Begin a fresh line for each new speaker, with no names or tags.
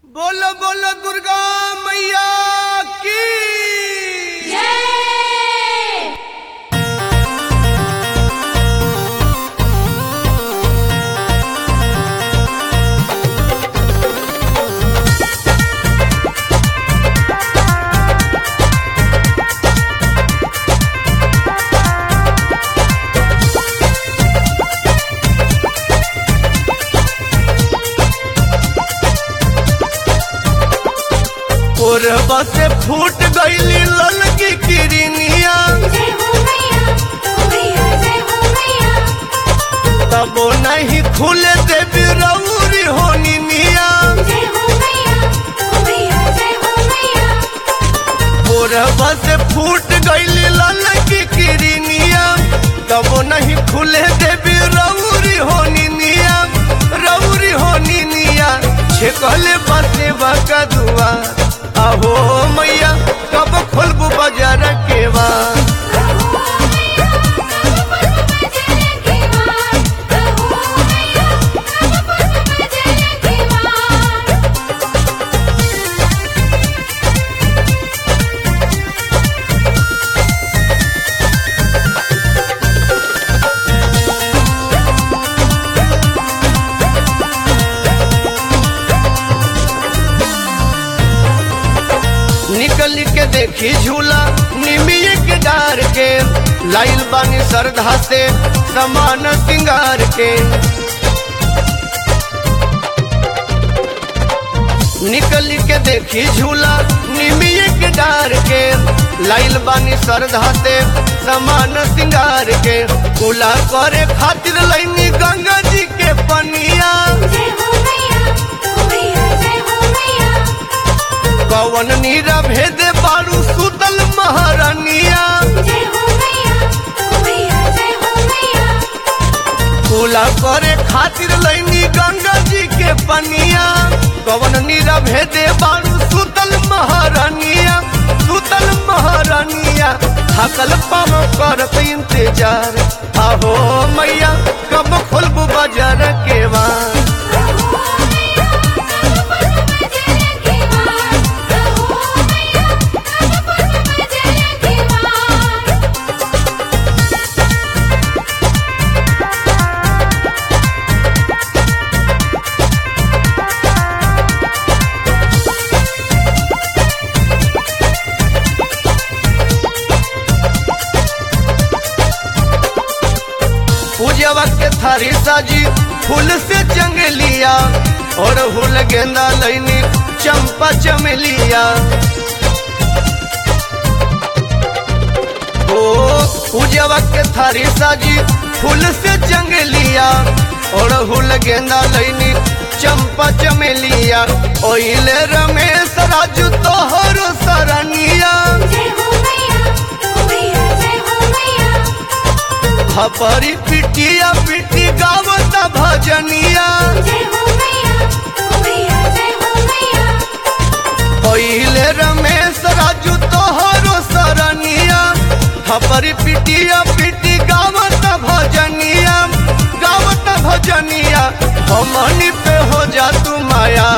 बोलो बोलो दुर्गा मैया की कोरबा से फूट गईली ललकी किरनिया
जय हो मैया हो मैया जय हो मैया
तबो नहीं खुले देवी रौरी होनी मिया
जय हो मैया हो मैया जय हो मैया
कोरबा से फूट गईली ललकी किरनिया तबो नहीं खुले देवी रौरी होनी मिया रौरी होनी मिया छेकले बाते बाका दुआ आहो मैया कब खोलबू बाजार के बा
रहो मैया कब पुष्प बजले के मार रहो मैया कब पुष्प बजले के मार
निकल के देखी झूला निमिये के डार के लाइल बानी श्रद्धा से समान सिंगार के निकल के देखी झूला निमिये के डार के लाइल बानी श्रद्धा से समान सिंगार के कुला करे खातिर लैनी गंगा जी के पनिया
जय हो मैया हो मैया जय हो मैया
कवन नीरा भेदे बारू सुतल महारानिया
जय हो मैया हो मैया जय हो मैया
पूला करे खातिर लैनी गंगा जी के पनिया कवन नीरा भेदे बारू सुतल महारानिया सुतल महारानिया थकल पाव करत इंतजार आहो मैया कब खोलबू बाजार के वार
रहो मैया कब पुष्प बजले के मार रहो मैया कब पुष्प बजले के मार
पूजवा के थारी साजी फूल से चंगलिया और हुल गेंदा लैनी चंपा चमेलिया ओ पूजवा के थारी साजी फूल से चंगलिया और हुल गेंदा लैनी चंपा चमेलिया ओइले रमेश राजू तोहर सरनिया
जय हो मैया हो मैया जय हो मैया
हपरी पिटिया पिटी गावत भजनिया
जय हो मैया हो मैया जय हो मैया
पहिले रमेश राजू तोहरो सरनिया हपरी पिटिया पिटी गावत भजनिया गावत भजनिया हमनी पे हो जा तू माया